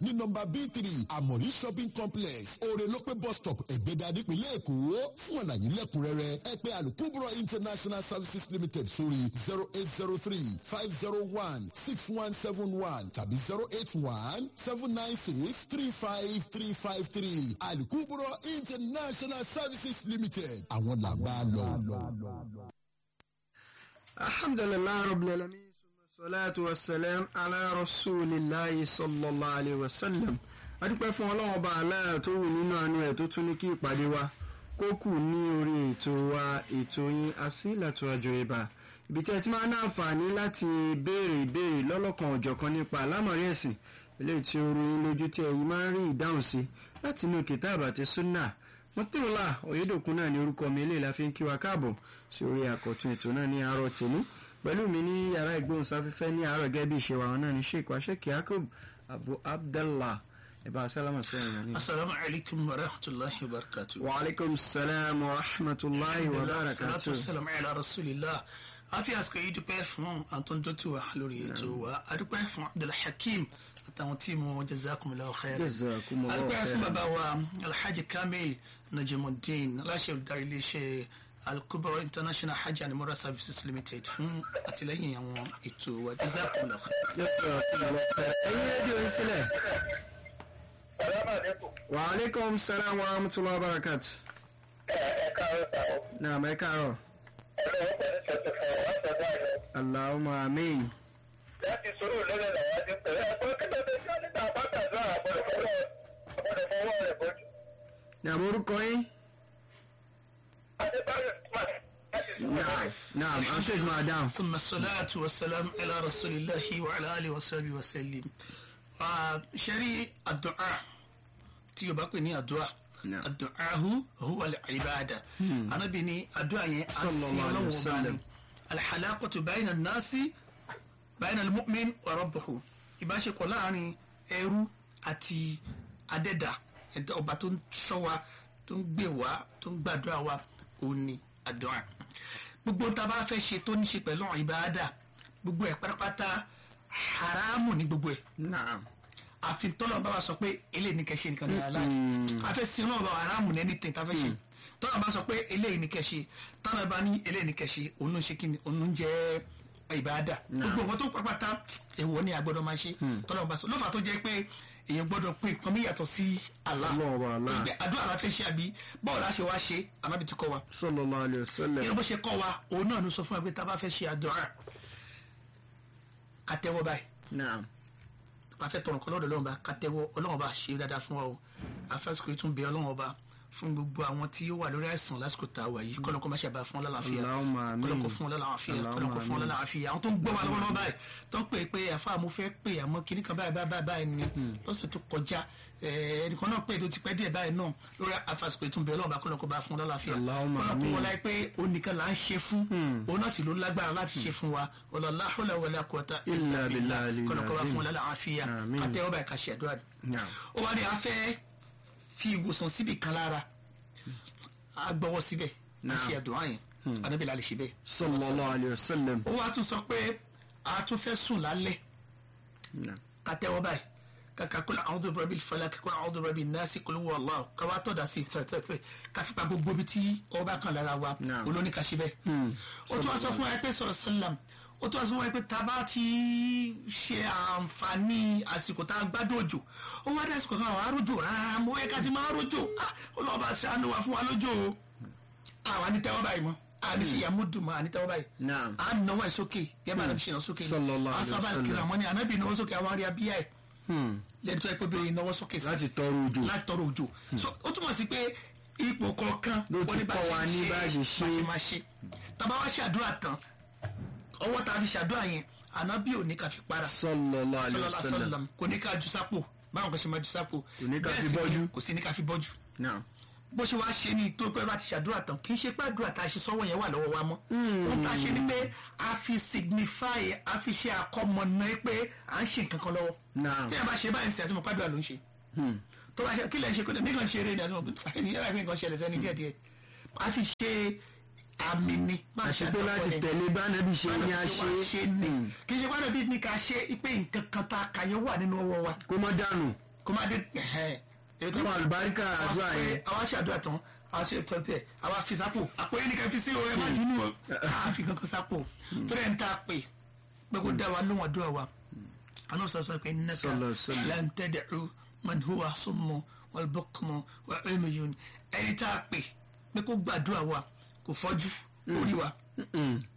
ní nọmba b three àmọ̀rí shopping complex orelope bus stop ẹ̀gbẹ́dà nípínlẹ̀ èkó fún àlàyé lẹ́kùnrẹ́rẹ́ ẹ pè alukubro international services limited sórí zero eight zero three five zero one six one seven one tàbí zero eight one seven nine six three five three five three alukubro international services limited àwọn làgbà lọ. alhamdulilayi rabbil alamin salatu wa salam ala rasulillahi sallallahu alayhi wa sallam adúpẹ́ fún ọlọ́run ọba aláà tó wù nínú àánú ẹ̀ tó tún ní kí ìpàdé wa kó kù ní orí ètò wa ètò yín asílàtò àjọ ìbà ibi tí ẹ ti máa ń àǹfààní láti béèrè ìbéèrè lọ́lọ́kan òjọ̀kan nípa àlámọ̀rí ẹ̀sìn eléyìí tí ó rú yín lójú tí ẹ̀yin máa ń rí ìdáhùn sí láti inú kìtàbà àti súnà mọ́tìrúlà òyedòkun náà ní orúkọ mi eléyìí la fi ń kí wa káàbọ̀ sí orí àkọ́tún ètò náà ní àárọ̀ tèmi pẹ̀lú mi ní yàrá ìgbóhùnsáfẹ́fẹ́ ní àárọ̀ gẹ́gẹ́ bí ìṣe wa wọn náà ní sheik washek yakub abu abdallah ibà sálámà sẹ́yìn ní. asalaamu alaykum wa rahmatulahi wa barakatu. wa aleykum salaam wa rahmatulahi wa salatu barakatu. wasalam ala rasulillah a fi àsìkò yìí dúpẹ́ fún àtúntò tí wà lórí ètò wa a dúpẹ́ fún abdulhakeem àtàwọn tíìmù jazakumullahu khairan a jazakumullahu dúpẹ́ fún khairan. bàbá wa alhaji kamil najimuddin aláṣẹ olùdarí iléeṣẹ́ alkubro international hajj and umrah services limited fún àtìlẹ́yìn àwọn ètò wa jazakumullahu khairan. jazakumullahu khairan. ẹ̀yin rédíò yín sílẹ̀. Salaam alaikum. wa aleykum salaam wa rahmatulahi wa barakatu. Ẹ ẹ káàárọ̀ sá o. naam ẹ káàárọ̀. Ọlọ́wọ́ pẹ̀lú ṣẹ̀ṣẹ̀ fún wa sọ́dọ̀ àyọ̀. allahumma amiin. Láti sọ̀rọ̀ lọ́lẹ̀ làwọn ti pẹ̀lú ẹ̀kọ́ kí ló dé sí níta àbátàdúrà àgbọ̀dọ̀ fọwọ́ àgbọ̀dọ̀ fọwọ́ rẹ̀ bọ́jú. naam orúkọ yín. Adébáyọ̀ Smart láti naam sọ̀rọ̀. naam aṣèj madam. ثم الصلاة والسلام على رسول الله وعلى آله وصحبه وسلم شري الدعاء تيجي بقى ني الدعاء نعم. الدعاء هو العبادة أنا بني الدعاء صلى الله عليه وسلم. الحلاقة بين الناس بين المؤمن وربه ìbáṣepọ̀ láàrin ẹrú àti adẹ́dà ẹ̀dá ọba tó ń ṣọ́ wa tó ń gbè wá tó ń gbàdúrà wa òun ni àdúrà gbogbo tá a bá fẹ́ ṣe tó ní ṣe pẹ̀lú ìbáadà gbogbo ẹ̀ pátápátá haramu ní gbogbo ẹ̀ naam. àfi tọ́lọ̀ bá wa sọ pé eléyìí ní kẹ́ṣe nìkan ní aláàjì afẹ́ sin náà bá wa haramu ní ẹni tẹ̀ta fẹ́ ṣe tọ́lọ̀ bá sọ pé eléyìí ní kẹ́ṣe tọ́lọ̀ bá ní eléyìí ní kẹ́ṣe òun ló ń ṣe kí ni òun ló ń jẹ́ ìbáadà gbogbo nǹkan tó pápátá èèwọ̀ ni a gbọ́dọ̀ máa ṣe tọ́lọ̀ bá sọ lọ́fà tó jẹ́ pé èèyàn gbọ́dọ̀ pé nǹkan mi yàtọ̀ sí Allah Ọlọ́run wa Allah. Ìgbẹ́ àdúrà la fẹ́ ṣe àbí báwo la ṣe wá ṣe ànábì ti kọ́ wa sallallahu alayhi wa sallam. ìyẹn bó ṣe kọ́ wa òun náà ló sọ fún wa pé tá a bá fẹ́ ṣe àdúrà ká tẹ́wọ́ báyìí naam. a fẹ́ tọrọ nǹkan lọ́dọ̀ ọlọ́run bá ká tẹ́wọ́ ọlọ́run bá ṣe dáadáa fún wa o afásitì yìí tún bẹ ọlọ́run ọba fún gbogbo àwọn tí ó wà lórí àìsàn lásìkò tá a wà yìí kọ́lọ́kọ́ má ṣe bá fún ọ lálàáfíà Allahumma amin. kọ́lọ́kọ́ fún ọ lálàáfíà Allahumma kọ́lọ́kọ́ fún ọ amin. lálàáfíà àwọn tó ń gbọ́ wa lọ́wọ́ lọ́wọ́ báyìí tó ń pè é pé àfa mo fẹ́ pè àmọ́ kíní kan báyìí báyìí báyìí ni lọ́sẹ̀ tó kọjá eh, ẹnìkan náà pè é tó ti pẹ́ díẹ̀ báyìí náà lórí afásitì yìí tún bẹ ọlọ́run bá kọ́lọ́kọ́ bá fún ọ lálàáfíà Allahumma kọ́lọ́kọ́ amin. wọlé pé onìkan là ń ṣe fún òun náà sì ló lágbára láti ṣe fún wa wala la hawla wala quwwata Illa billahi al-azim. kọ́lọ́kọ́ bá fún ọ lálàáfíà Amin. kàtẹ́wọ́ báyìí ká ṣe àdúrà naam. ó wá ní a fẹ́ fi ìwòsàn síbi kan lára a gbọ́wọ́ síbẹ̀ a Naam. ṣe àdúrà yẹn anábìlà lè ṣe bẹ́ẹ̀. sallallahu alayhi wa sallam. ó wá tún sọ pé a tún fẹ́ sùn lálẹ́ naam. ká tẹ́wọ́ báyìí kàkà kó àwọn ọdún rẹ̀ bí falak kó àwọn ọdún rẹ̀ bí nasi kó ló wọ ọlọ́ ká wá tọ̀dà sí fẹ́fẹ́fẹ́ ká fi pa gbogbo ibi tí ọba kan lára wa Naam. olóní ká ṣe bẹ́ẹ̀. ó tún wá sọ fún wa pé sọ̀rọ̀ sálàm ó tún wá sọ fún wa pé tá a bá ti ṣe àǹfààní àsìkò tá a gbádùn òjò ó wá dé àsìkò kan àwọn arójò rárá mo yẹ ká ti máa rójò Ah, ọlọ́ọ̀bá ṣàánú wa fún wa lójò o àwọn anítẹ́wọ́ báyìí mọ́ àní ṣe yàmúdùmọ́ ànítẹ́wọ́ báyìí naam. à ń náwó ẹ̀ sókè yẹ bá nàbí ṣe náà sókè Sallallahu alaihi asọ́ba wasallam. kiri àwọn ni ànábì náwó sókè àwọn arí abíyá ẹ̀ Hmm. lẹ́ni tó yẹ pé bẹ́ẹ̀ náwó sókè sí láti tọrọ ojú. láti tọrọ òjò so ó túmọ̀ sí pé ipò kọ̀ọ̀kan Ló ti wọ́n ní bá kọ́ ṣe wa ní bá ṣe bá ṣe. ṣe máa ṣe tàbá wá ṣàdúrà tán ọwọ́ tá a fi ṣàdúrà yẹn ànábì ò ní ká fi para sallallahu alayhi wa sọlọ́lá sallam. sọlọ́lá kò ní ká ju sápò báwọn kan ṣe máa ju sápò Kò ní ká Bẹ́ẹ̀ fi sì ni bọ́jú. kò sí ní ká fi bọ́jú naam. bó ṣe wá ṣe ní tó pẹ́ bá ti ṣàdúrà tán kì í ṣe pé àdúrà tá a ṣe sọ́wọ́ yẹn wà lọ́wọ́ wa mọ́. ohun tá a ṣe ni pé a fi signify a fi ṣe àkọmọ̀nà pé à ń ṣe nǹkan kan lọ́wọ́. naam. tí a bá ṣe báyìí sí àti mo pàdúrà ló ń ṣe. Hmm. tó bá ṣe kí lè ṣe kó lè mí kàn ṣe eré ni àti mo pè é ní yàrá ìpín nǹkan ṣẹlẹ̀ sẹ́ni díẹ̀díẹ̀. a fi ṣe àmì ni. bá a ṣe àti pé àdúrà láti fún tẹ̀lé bánàbí ṣe ní a ẹni. ṣe ṣe ni kì í ṣe pàdé bíi ní ká ṣe pé nǹkan kan tá a kà yẹn wà nínú ọwọ́ wa kó má dànù. kó má dé ẹ̀hẹ́ èyí tó àwọn àlùbáríkà àdúrà yẹn àwa ṣe àdúrà tán àwa ṣe tọ́tẹ̀ àwa fi sápò àpò yẹn nìkan fi sí o ẹ má dùnú o àá fi kankan sápò tó dẹ̀ ń ta pè pé kó dá wa lóhùn àdúrà wa àná sọ sọ pé innaka Sallallahu alaihi wasallam. lan tad'u man huwa summu wal bukmu wa umyun ẹni tá a pè pé kó gbàdúrà wa kò fọ́jú orí wa